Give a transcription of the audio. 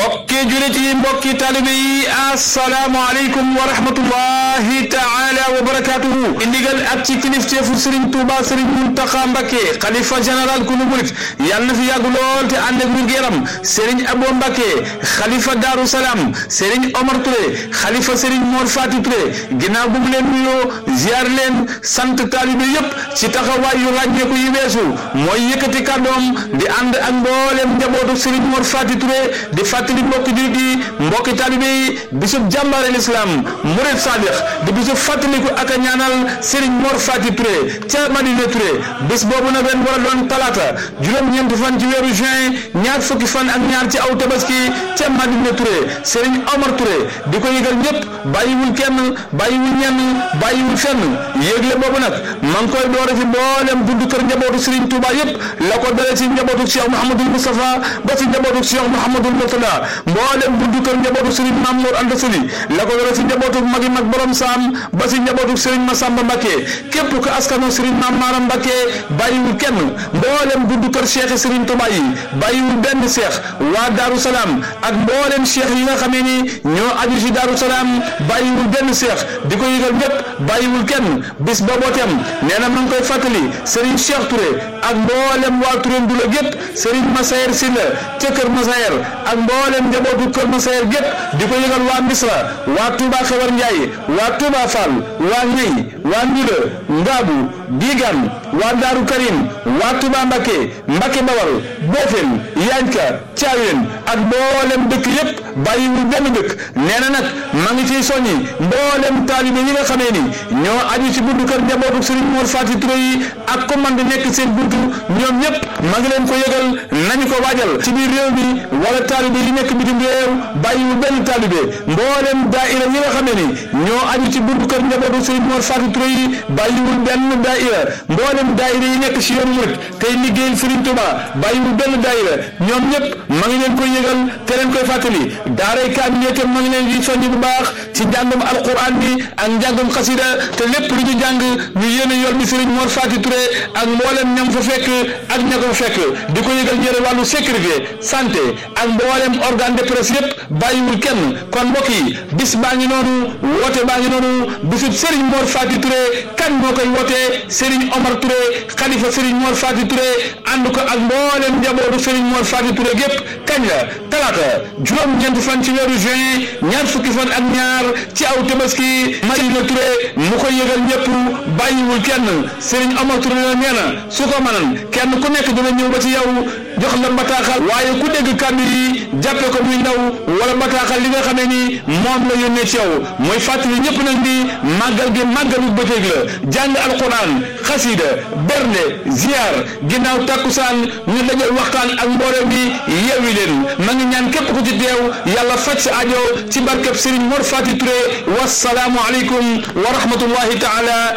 mbokki julit yi mbokki talibe yi asalaamaaleykum wa rahmatullahi taala wa barakatuhu indigal ak ci kilifteefu Serigne Touba Serigne Mountakha Mbacké xalifa général kulu murit yàlla na fi yàgg lool te ànd ak wér-gu-yaram Serigne Abo Mbacké xalifa Darou Salaam Serigne Omar Touré xalifa Serigne Mor Fati Touré ginnaaw bu mu leen nuyoo ziar leen sant talibe yépp ci taxawaay yu ràññeeku yi weesu mooy yëkkati kàddoom di ànd ak mboolem njabootu Serigne Mor Fati Touré di fàttali mbokki jullit yi mbokki talibe yi bisub jàmbaare l'islam murid sadix di bisub fàttaliku ak a ñaanal Serigne Mor Fati Touré ca Madina Touré bis boobu nag ren war a doon talaata juróom-ñeenti fan ci weeru juin ñaar fukki fan ak ñaar ci aw tabaski ca Madina Touré Serigne Omar Touré di ko yëgal ñëpp bàyyiwul kenn bàyyiwul ñenn bàyyiwul fenn yéegle boobu nag ma ngi koy doore fi mboolem buntu kër njabootu Serigne Touba yëpp la ko dale ci njabootu Cheikh Mouhamadul Moustapha ba ci njabootu Cheikh Mouhamadul Mourtada mboolem buntu kër njabootu Serigne Mamour Anta Sali la ko dale ci njabootu magi mag borom saam ba ci njabootu Serigne Massamba Mbacké képp ko askano Serigne Mame Maram Mbacké bàyyiwul kenn mboolem buntu kër Cheikh Serigne Touba yi bàyyiwul benn Cheikh waa Darou Salaam ak mboolem Cheikh yi nga xamee ni ñoo aju ci Darou Salaam bàyyiwul benn Cheikh di ko yëgal ñëpp bàyyiwul kenn bis booboo tem nee na ma ngi koy fàttali Serigne Cheikh Touré ak mboolem waa Touré Ndula gépp Serigne Massayer Sylla ca Kër Massayer ak mboolem njabootu Kër Massayer gépp di ko yëgal waa Misra waa Touba Xewar Ndiaye waa Touba Fall waa Ñey waa Ndula Ngaabu Digan waa Daaru Karim waa Touba Mbacké Mbacké Bawal Bofem Yanka Thiawén ak mboolem dëkk yépp bàyyiwul benn dëkk nee na nag ma ngi ciy soññi mboolem taalibe yi nga xamee ni ñoo aju ci buntu kër njabootu Serigne Mor Fati Touré yi ak commande nekk seen buntu ñoom ñëpp ma ngi leen ko yëgal nañu ko waajal ci biir réew mi wala taalibe yi nekk bitim réew bàyyiwul benn taalibe mboolem daaira yi nga xamee ni ñoo aju ci buntu kër njabootu Serigne Mor Fati Touré yi bàyyiwul benn daaira mboolem daaira yi nekk ci yoonu murit tey liggéeyal Serigne Touba bàyyiwul benn daaira ñoom ñëpp ma ngi leen koy yëgal te leen koy fàttali daaray kaamil itam ma ngi leen di soññ bu baax ci njàngum alquran bi ak njàngum xasida te lépp lu ñu jàng ñu yéene yool bi Serigne Mor Fati Touré ak mboolem ñam fa fekk ak ña ko fekk di ko yëgal ñëre wàllu sécurité santé ak mboolem organe de presse yépp bàyyiwul kenn kon mbokk yi bis baa ngi noonu woote baa ngi noonu bisub Serigne Mor Fati Touré kan moo koy wootee Serigne Omar Touré xalifa Serigne Mor Fati Touré ànd ko ak mboolem njabootu Serigne Mor Fati Touré gépp kañ la talaata juróom-ñeent fan ci weeru juin ñaar fukki fan ak ñaar ci aw tabaski Madina Touré mu koy yëgal ñëpp bàyyiwul kenn Serigne Omar Touré la nee na su ko mënan kenn ku nekk dina ñëw ba ci yow jox la bataaxal waaye ku dégg kàddu yi jàppe ko muy ndaw wala bataaxal li nga xamee ni moom la yónnee ci yow mooy fàttali ñëpp nag di màggal gi màggalu bëccëg la jàng alquran xasida bernde ziar ginnaaw takkusaan ñu dajal waxtaan ak mbooloo bi yeewi leen ma ngi ñaan képp ku ci teew yàlla faj sa ajo ci barkeb Serigne Mor Fati Touré wasalaamu aleykum wa rahmatullahi taala